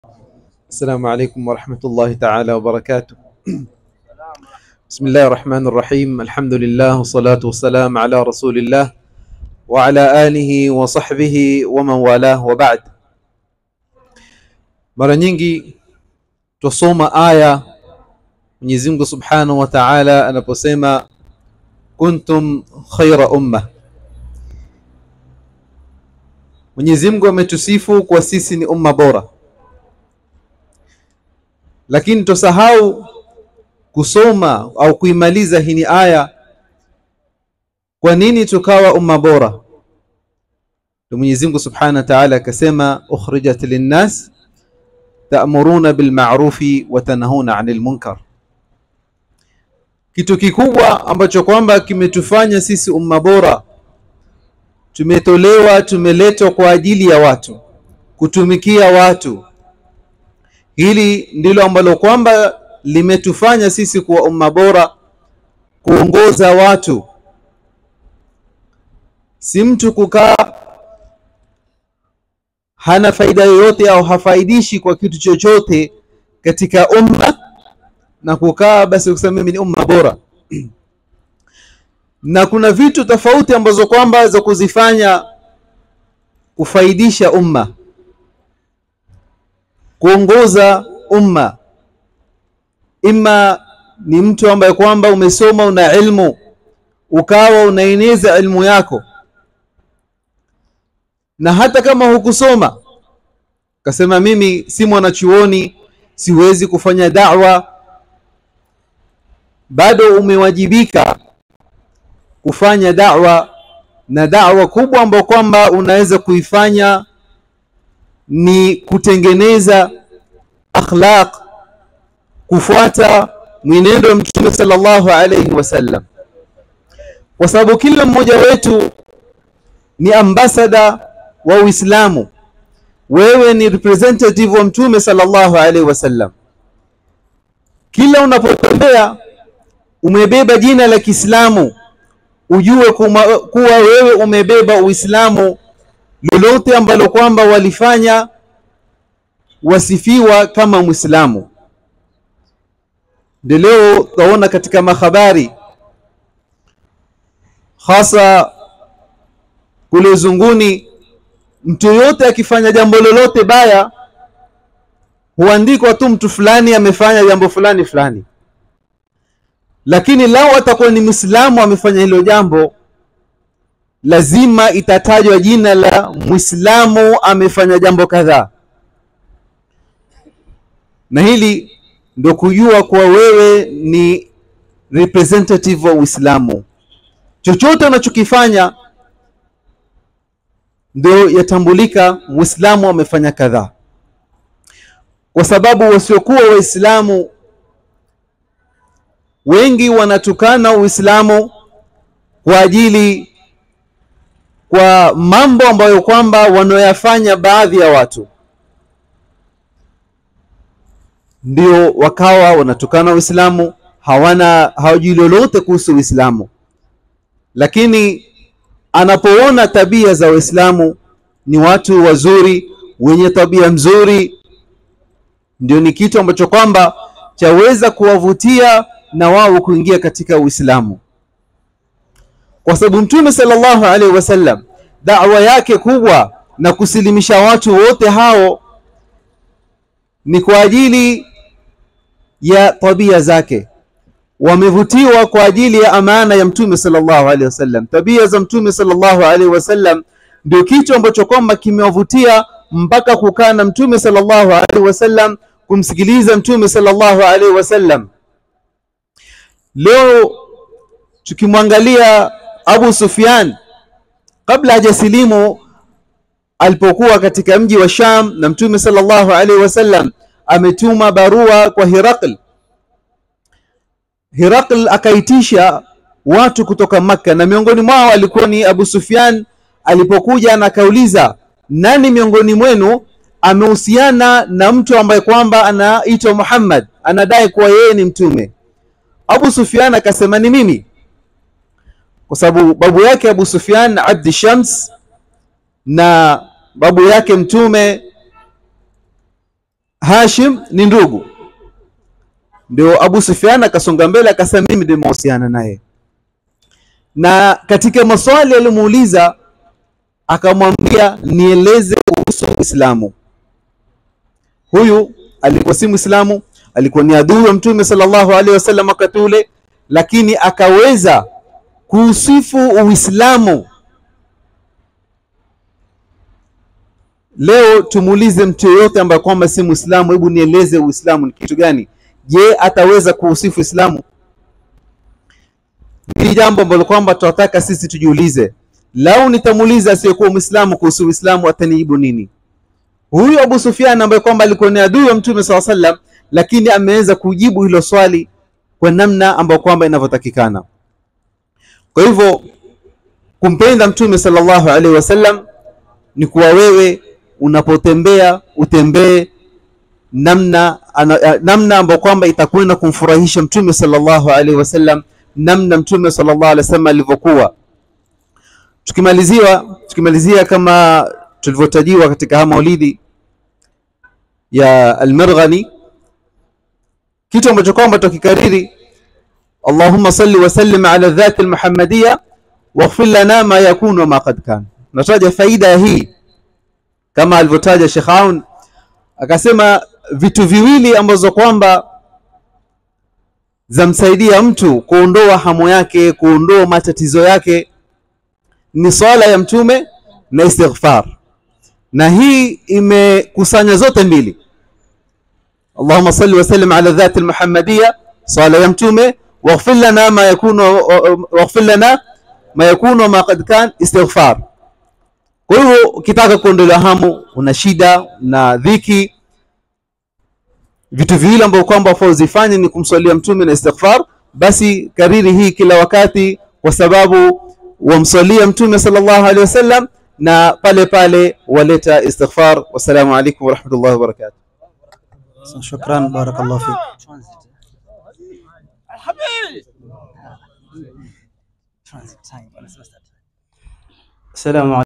السلام عليكم ورحمة الله تعالى وبركاته بسم الله الرحمن الرحيم الحمد لله والصلاة والسلام على رسول الله وعلى آله وصحبه ومن والاه وبعد mara nyingi twasoma aya Mwenyezi Mungu Subhanahu wa Ta'ala anaposema kuntum khaira umma Mwenyezi Mungu ametusifu kwa sisi ni umma bora lakini tosahau kusoma au kuimaliza hii ni aya kwa nini tukawa umma bora ndio Mwenyezi Mungu Subhanahu wa Ta'ala akasema ukhrijat linnas ta'muruna bil ma'rufi wa tanhauna 'anil munkar kitu kikubwa ambacho kwamba kimetufanya sisi umma bora tumetolewa tumeletwa kwa ajili ya watu kutumikia watu hili ndilo ambalo kwamba limetufanya sisi kuwa umma bora kuongoza watu si mtu kukaa hana faida yoyote au hafaidishi kwa kitu chochote katika umma na kukaa basi kusema mimi ni umma bora na kuna vitu tofauti ambazo kwamba za kuzifanya kufaidisha umma kuongoza umma ima ni mtu ambaye kwamba umesoma una ilmu ukawa unaeneza ilmu yako na hata kama hukusoma kasema mimi si mwanachuoni siwezi kufanya da'wa bado umewajibika kufanya da'wa na da'wa kubwa ambayo kwamba unaweza kuifanya ni kutengeneza akhlaq kufuata mwenendo wa mtume sallallahu alayhi wasallam kwa sababu kila mmoja wetu ni ambassador wa Uislamu wewe ni representative wa mtume sallallahu alaihi wasallam kila unapotembea umebeba jina la Kiislamu ujue kuma, kuwa wewe umebeba Uislamu lolote ambalo kwamba walifanya wasifiwa kama Muislamu ndio leo taona katika mahabari hasa kule uzunguni mtu yote akifanya jambo lolote baya huandikwa tu mtu fulani amefanya jambo fulani fulani lakini lao atakuwa ni Muislamu amefanya hilo jambo lazima itatajwa jina la Muislamu amefanya jambo kadhaa na hili ndio kujua kuwa wewe ni representative wa Uislamu chochote unachokifanya ndio yatambulika Muislamu amefanya kadhaa kwa sababu wasiokuwa waislamu wengi wanatukana Uislamu kwa ajili kwa mambo ambayo kwamba wanaoyafanya baadhi ya watu ndio wakawa wanatukana Uislamu hawana hawajui lolote kuhusu Uislamu lakini anapoona tabia za Waislamu ni watu wazuri wenye tabia mzuri ndio ni kitu ambacho kwamba chaweza kuwavutia na wao kuingia katika Uislamu kwa sababu Mtume sallallahu alaihi wasallam da'wa yake kubwa na kusilimisha watu wote hao ni kwa ajili ya tabia zake wamevutiwa kwa ajili ya amana ya mtume sallallahu alaihi wasallam tabia za mtume sallallahu alaihi wasallam ndio kitu ambacho kwamba kimewavutia mpaka kukaa na mtume sallallahu alaihi wasallam kumsikiliza mtume sallallahu alaihi wasallam leo tukimwangalia Abu Sufyan kabla hajasilimu alipokuwa katika mji wa Sham na mtume sallallahu alaihi wasallam ametuma barua kwa Hirakl Hirakl akaitisha watu kutoka Makka na miongoni mwao alikuwa ni Abu Sufyan alipokuja na akauliza nani miongoni mwenu amehusiana na mtu ambaye kwamba anaitwa Muhammad anadai kuwa yeye ni mtume Abu Sufyan akasema ni mimi kwa sababu babu yake Abu Sufyan Abdi Shams na babu yake mtume Hashim ni ndugu. Ndio Abu Sufyan akasonga mbele akasema, mimi ndio mahusiana naye, na katika maswali alimuuliza akamwambia, nieleze kuhusu Uislamu. Huyu alikuwa si Muislamu, alikuwa ni adui wa Mtume sallallahu alaihi wasallam wakati ule, lakini akaweza kuusifu Uislamu. Leo tumuulize mtu yeyote ambaye kwamba si Muislamu, hebu nieleze Uislamu ni kitu gani? Je, ataweza kuusifu Uislamu? Hili jambo ambalo kwamba tunataka sisi tujiulize. Lau nitamuuliza asiyekuwa Muislamu kuhusu Uislamu atanijibu nini? Huyu Abu Sufyan ambaye kwamba alikuwa ni adui wa Mtume SAW sallam, lakini ameweza kujibu hilo swali kwa namna ambayo kwamba inavyotakikana. Kwa hivyo kumpenda Mtume sallallahu alaihi wasallam ni kuwa wewe unapotembea utembee namna ana, namna ambayo kwamba itakwenda kumfurahisha Mtume sallallahu alaihi wasallam, namna Mtume sallallahu alaihi wasallam alivyokuwa. Tukimaliziwa tukimalizia kama tulivyotajiwa katika haya maulidi ya Al-Marghani, kitu ambacho kwamba tukikariri Allahumma salli wa sallim ala dhati al-Muhammadiyya waghfir lana ma yakunu wa ma qad kan. Nataja faida ya hii kama alivyotaja Sheikh Aun akasema vitu viwili ambazo kwamba zamsaidia mtu kuondoa hamu yake, kuondoa matatizo yake ni swala ya mtume na istighfar, na hii imekusanya zote mbili. Allahumma salli wa sallim ala dhati almuhammadiyya, swala ya mtume, waghfir lana ma yakunu waghfir lana ma yakunu ma qad kan, istighfar. Kwa hivyo ukitaka kuondolewa hamu, una shida na dhiki, vitu viwili ambavyo kwamba wafaa uzifanye ni kumswalia mtume na istighfar, basi kariri hii kila wakati, kwa sababu wamswalia mtume sallallahu alaihi wasallam na pale pale waleta istighfar. Wassalamu alaikum warahmatullahi wabarakatuh. Shukran, barakallahu fik. Salamu